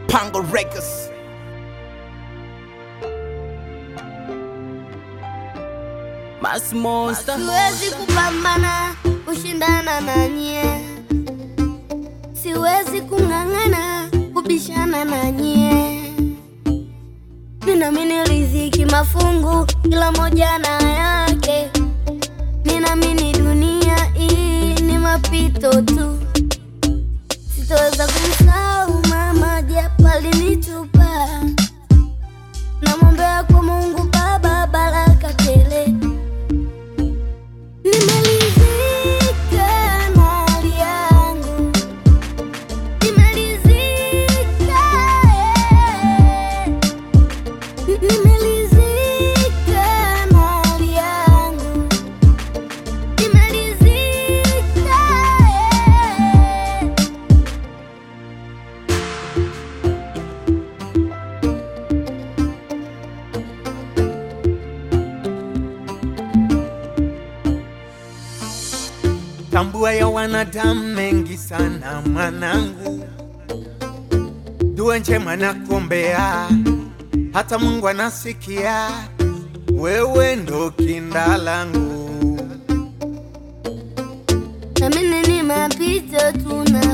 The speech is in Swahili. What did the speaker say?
Pango Records. Mass Monster. Siwezi kupambana kushindana na nyie, siwezi kung'ang'ana kubishana na nyie. Ninamini riziki mafungu, kila moja na yake. Ninamini dunia hii ni mapito tu, sitoweza kumsahau mama japo alinitupa. Namwombea kwa Mungu Baba baraka tele Nimelizika na hali yangu, nimelizika, eh. nimelizika na hali yangu, nimelizika, eh. Tambua ya wanadamu mengi sana mwanangu, dua njema nakuombea, hata Mungu anasikia, wewe ndo kinda langu. Namini ni mapito tu na